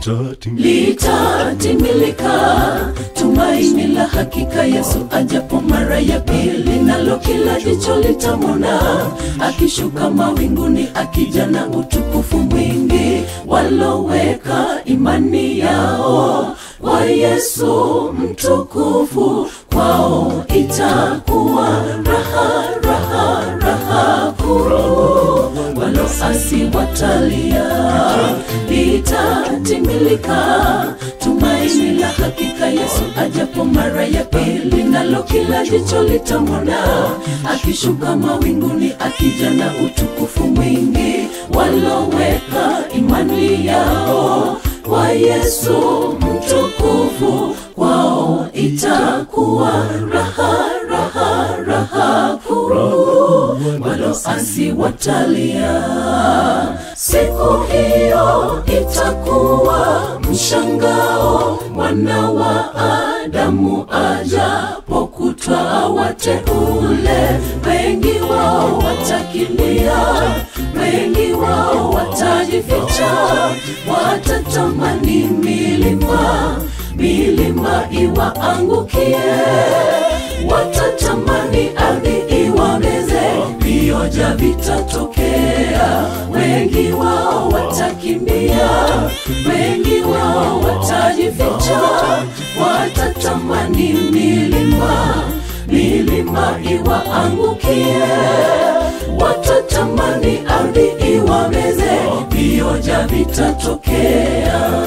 litatimilika tumaini la hakika yesu ajapo mara ya pili nalo kila jicho litamwona akishuka mawinguni akija na utukufu mwingi waloweka imani yao kwa yesu mtukufu kwao itakuwa raha raha raha kuu waloasi watalia litatimilika tumaini la hakika yesu ajapo mara ya pili nalo kila jicho litamwona akishuka mawinguni akija na utukufu mwingi waloweka imani yao kwa yesu mtukufu kwao itakuwa raha raha raha kuu waloasi watalia siku hiyo itakuwa mshangao mwana wa adamu ajapokutwa wateule wengi wao watakimbia wengi wao watajificha watatamani milima milima iwaangukie watatamani ardhi iwameze vioja vitatokea wengi wao watakimbia wengi wao watajificha watatamani milima milima iwaangukie watatamani ardhi iwameze vioja vitatokea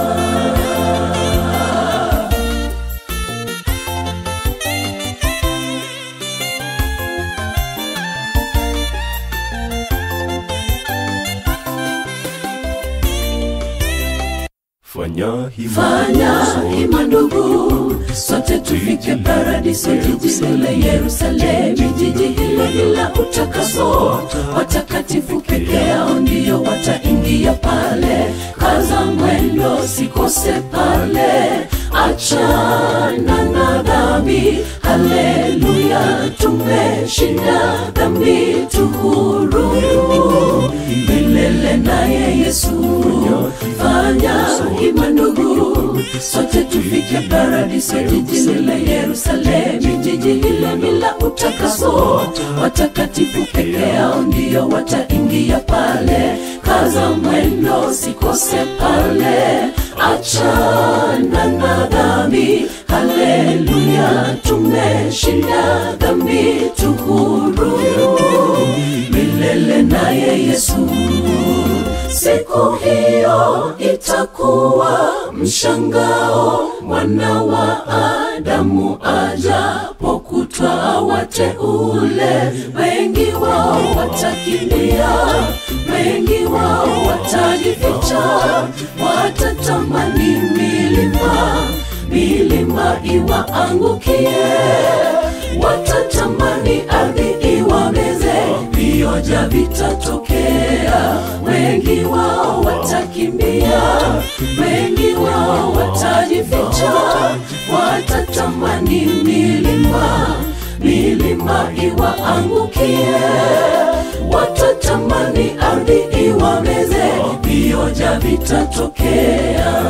fanya hima fanya hima ndugu sote tufike paradiso jiji lile yerusalemu jiji hilo lila utakaso watakatifu peke yao ndiyo wataingia pale kaza mwendo sikose pale achana na dhambi haleluya tumeshinda dhambi tuhuru milele naye yesu fanya hima ndugu sote tufike paradiso jiji lile yerusalemu jiji hile bila utakaso watakatifu peke yao ndiyo wataingia pale kaza mwendo sikose pale achana na dhambi haleluya tumeshinda dhambi tuhuru milele naye yesu siku hiyo itakuwa mshangao mwana wa adamu ajapokutwa wateule wengi wao watakimbia wengi wao watajificha watatamani milima milima iwaangukie watatamani ardhi iwameze vioja vitatokea wengi wao watakimbia wengi wao watajificha watatamani milima milima iwaangukie watatamani ardhi iwameze vioja vitatokea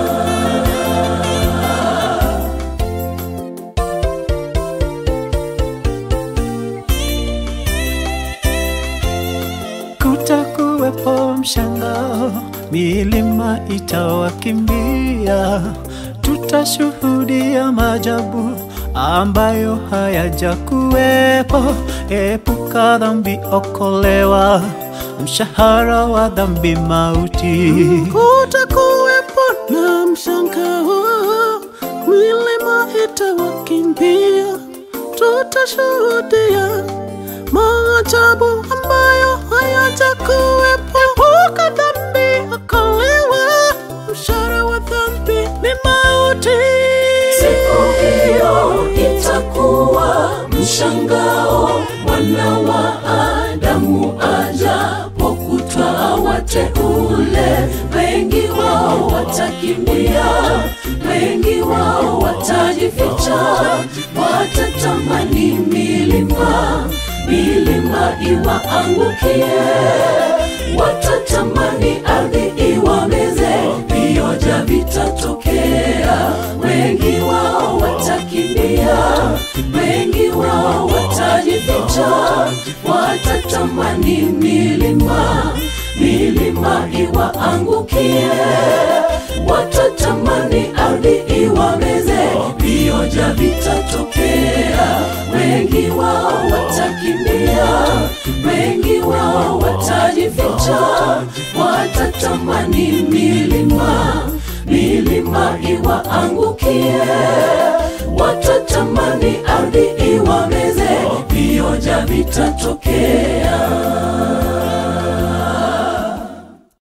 kutakuwepo mshangao, milima itawakimbia, tutashuhudia maajabu ambayo hayajakuwepo. Epuka dhambi, okolewa, mshahara wa dhambi mauti. kutakuwepo na mshangao, milima itawakimbia, tutashuhudia maajabu ambayo hayajakuwepo. Epuka dhambi, okolewa, mshahara wa dhambi ni mauti. siku hiyo itakuwa mshangao mwana wa adamu ajapokutwa wateule wengi wao watakimbia wengi wao watajificha watatamani milima milima iwaangukie watatamani ardhi iwameze vioja vitatu watajificha watatamani milima milima iwaangukie watatamani ardhi iwameze vioja vitatokea wengi wao watakimbia wengi wao watajificha watatamani milima milima iwaangukie watatamani ardhi iwameze vioja vitatokea